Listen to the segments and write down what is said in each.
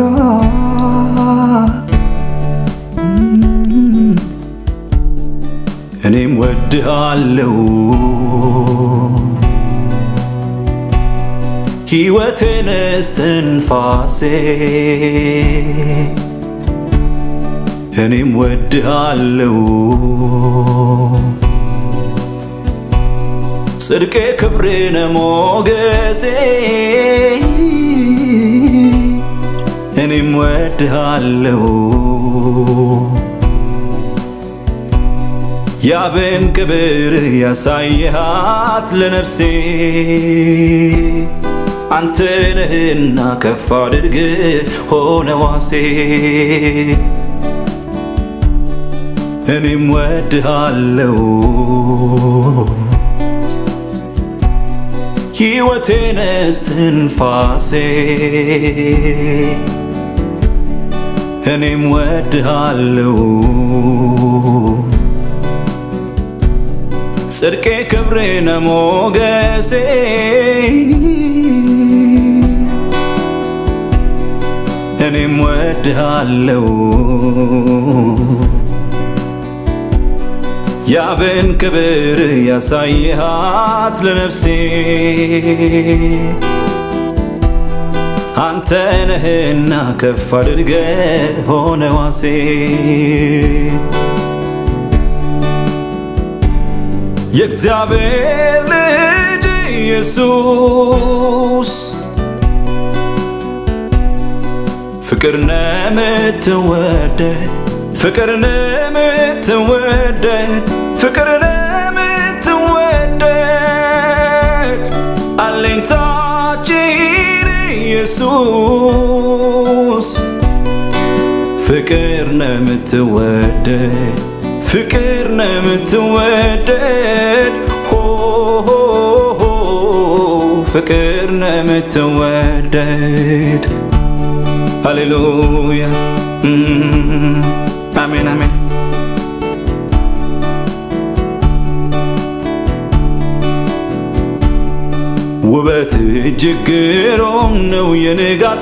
እኔም ወድሃለው ሕይወቴን እስትንፋሴ እኔም ወድሃለው ጽድቄ ክብሬነ ሞገሴ እኔም ወድሃለው ያብን ክብር ያሳየሃት ለነፍሴ አንተ ነህና ከፍ አድርግ ሆነ ዋሴ እኔም ወድሃለው ሕይወቴን እስትንፋሴ እኔም ወድሃለው ጽድቄ ክብሬነ ሞገሴ እኔም ወድሃለው ያብን ክብር ያሳየሃት ለነፍሴ አንተ ነህና ከፍ አድርገ ሆነ ዋሴ የእግዚአብሔር ልጅ ኢየሱስ ፍቅር ነምትወደድ ፍቅር ነምትወደድ ፍቅር ነምትወደድ አለኝታችን ኢየሱስ ፍቅር ነምትወደድ ፍቅር ነምትወደድ ሆ ፍቅር ነምትወደድ ሃሌሉያ አሜን አሜን ውበት እጅግ ግሩም ነው የንጋት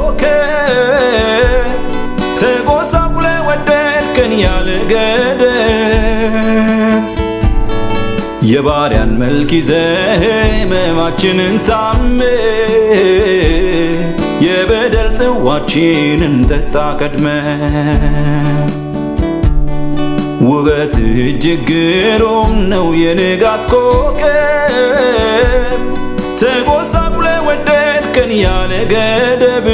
ኮከብ ተጎሳቁለ ወደድከን ያለ ገደብ የባሪያን መልክ ይዘህ ሕመማችንን ታመ የበደል ጽዋችንን ጠጣ ቀድመ ውበት እጅግ ግሩም ነው የንጋት ኮከብ ተጎሳቁለ ወደድከን ያለ ገደብ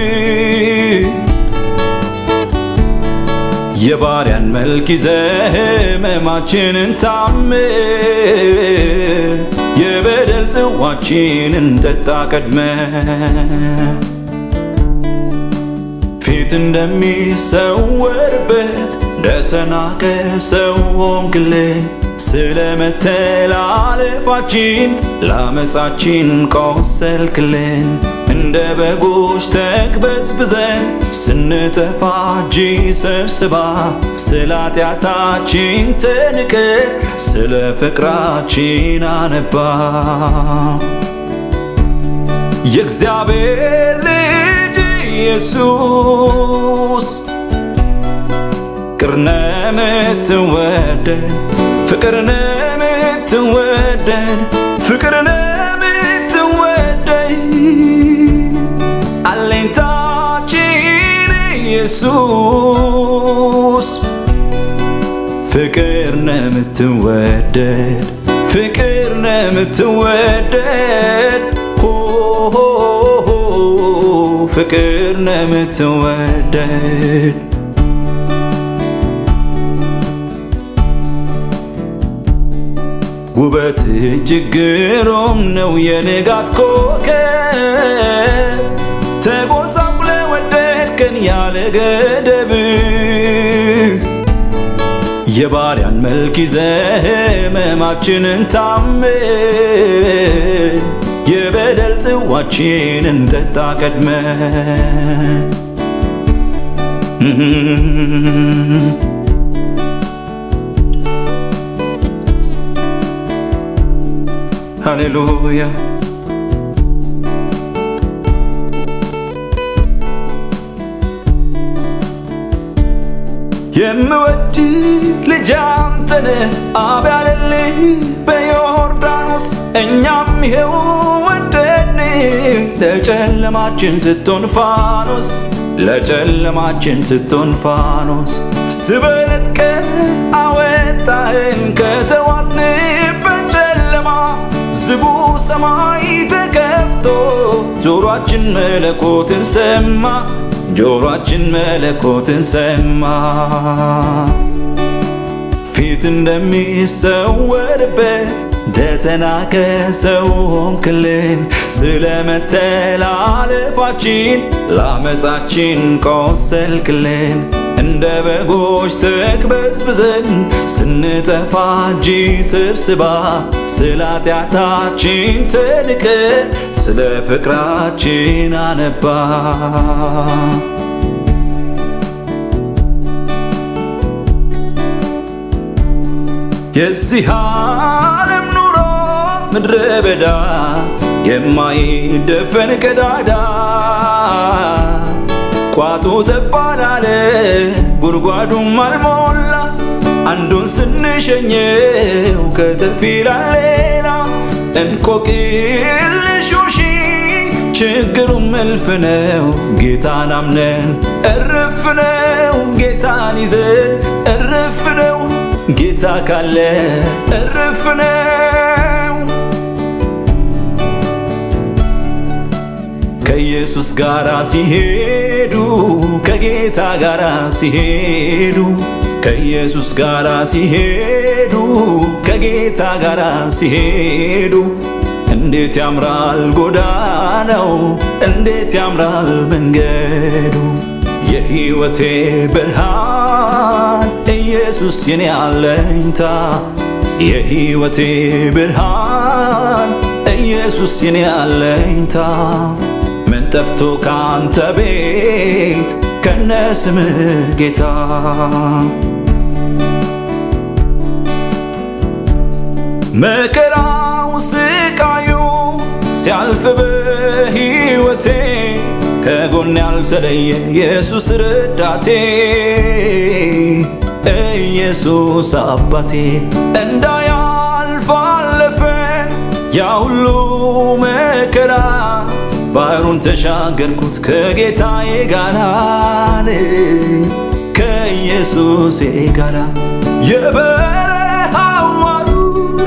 የባሪያን መልክ ይዘህ ሕመማችንን ታመ የበደል ጽዋችንን ጠጣ ቀድመ ፊት እንደሚሰወርበት እንደተናቀ ሰው ሆንክልን ስለ መተላለፋችን ላመፃችን ቆሰልክልን እንደ በጎች ተቅበዝብዘን ስንጠፋ እጅ ሰብስባ ስለ ኃጢአታችን ተንቀ ስለ ፍቅራችን አነባ የእግዚአብሔር ልጅ ኢየሱስ ፍቅር ነምትወደድ ፍቅር ነምትወደድ ፍቅር ነምትወደድ አለኝታችን ኢየሱስ ፍቅር ነምትወደድ ፍቅር ነምትወደድ ሆ ፍቅር ነምትወደድ ውበት እጅግ ግሩም ነው የንጋት ኮከብ ተጎሳቁለ ወደድከን ያለ ገደብ የባሪያን መልክ ይዘህ ሕመማችንን ታመ የበደል ጽዋችንን ጠጣ ቀድመ ሃሌሉያ የምወድ ልጅ አንተነ አብ ያለልህ በዮርዳኖስ እኛም ይሄው ወደን ለጨለማችን ስትሆን ፋኖስ ለጨለማችን ስትሆን ፋኖስ ስበነጥቀ አወጣህን ከተዋጥንበት ጨለማ ዝጉ ሰማይ ተከፍቶ ጆሮአችን መለኮትን ሰማ ጆሮአችን መለኮትን ሰማ ፊት እንደሚሰወርበት እንደተናቀ ሰው ሆንክልን ስለ መተላለፋችን ላመፃችን ቆሰልክልን እንደ በጎች ተቅበዝብዘን ስንጠፋ እጅ ስብስባ ስለ ኃጢአታችን ተንቀ ስለ ፍቅራችን አነባ የዚህ ዓለም ኑሮ ምድረ በዳ የማይደፈን ቀዳዳ ቋጡ ተባላለ ጉድጓዱም አልሞላ አንዱን ስንሸኘው ከተፍ ይላል ሌላ እንቆቅልሹ ሺ ችግሩም እልፍ ነው ጌታን አምነን እርፍ ነው ጌታን ይዘን እርፍ ነው ጌታ ካለ እርፍ ነው ከኢየሱስ ጋር ሲሄዱ ከጌታ ጋር ሲሄዱ ከኢየሱስ ጋር ሲሄዱ ከጌታ ጋር ሲሄዱ እንዴት ያምራል ጎዳናው እንዴት ያምራል መንገዱ የሕይወቴ ብርሃን ኢየሱስ የኔ አለኝታ የሕይወቴ ብርሃን ኢየሱስ የኔ አለኝታ ምን ጠፍቶ ካንተ ቤት ከነ ስምህ ጌታ መከራው ስቃዩ ሲያልፍ በሕይወቴ ከጎን ያልተለየ ኢየሱስ ረዳቴ ኢየሱስ አባቴ እንዳያልፍ አለፈ ያ ሁሉ መከራ ባህሩን ተሻገርኩት ከጌታዬ ጋራ ከኢየሱሴ ጋራ የበረሃው ሐሩር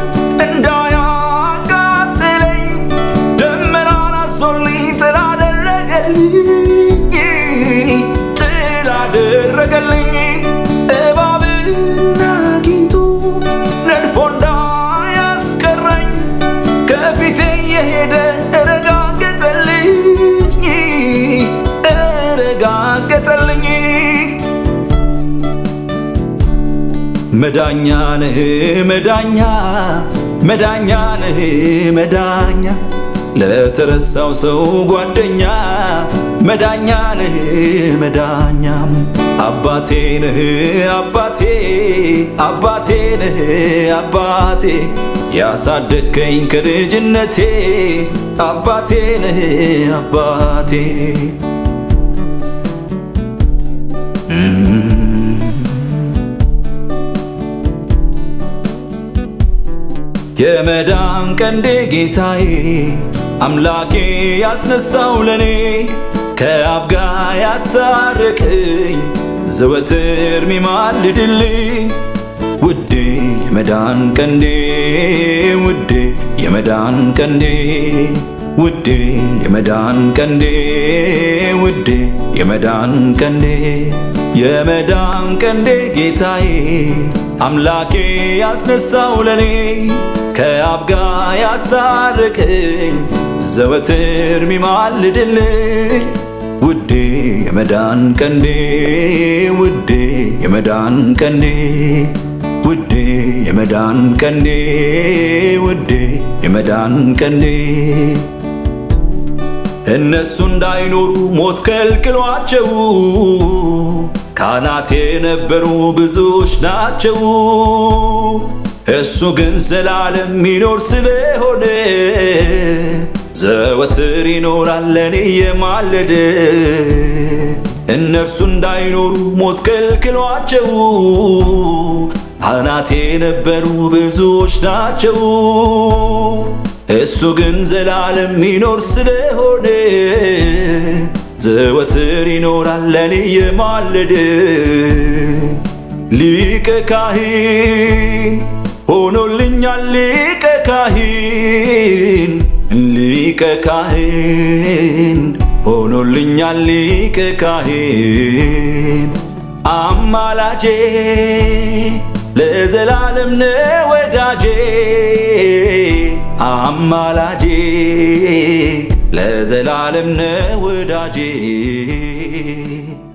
እንዳያቃጥለኝ ደመናን አዞልኝ ጥላ አደረገልኝ ጥላ አደረገልኝ እባብና ጊንጡ ነድፎ እንዳያስቀረኝ ከፊቴ የሄደ እረጋገጠልኝ እረጋገጠልኝ መዳኛ ነህ መዳኛ መዳኛ ነህ መዳኛ ለተረሳው ሰው ጓደኛ መዳኛ ነህ መዳኛ አባቴ ነህ አባቴ አባቴ ነህ አባቴ ያሳደግከኝ ከልጅነቴ አባቴ ነህ አባቴ የመዳን ቀንዴ ጌታዬ አምላኬ ያስነሳው ለኔ ከአብ ጋር ያስታረቀኝ ዘወትር ሚማልድልኝ ውዴ የመዳን ቀንዴ ውዴ የመዳን ቀንዴ ውዴ የመዳን ቀንዴ ውዴ የመዳን ቀንዴ የመዳን ቀንዴ ጌታዬ አምላኬ ያስነሳው ለኔ ከአብ ጋር ያስታረቀኝ ዘወትር ሚማልድልኝ ውዴ የመዳን ቀንዴ ውዴ የመዳን ቀንዴ ውዴ የመዳን ቀንዴ ውዴ የመዳን ቀንዴ እነሱ እንዳይኖሩ ሞት ከልክሏቸው ካህናት የነበሩ ብዙዎች ናቸው። እሱ ግን ዘላለም ሚኖር ስለሆነ ዘወትር ይኖራል ለኔ የማለደ እነ እነርሱ እንዳይኖሩ ሞት ከልክሏቸው አናቴ የነበሩ ብዙዎች ናቸው። እሱ ግን ዘላለም ይኖር ስለሆነ ዘወትር ይኖራል ለኔ የማለደ ሊቀ ካህን ሆኖልኛል ሊቀ ካህን ሊቀ ካህን ሆኖልኛል ሊቀ ካህን አማላጄ ለዘላለም ነው ወዳጄ አማላጄ ለዘላለም ነው ወዳጄ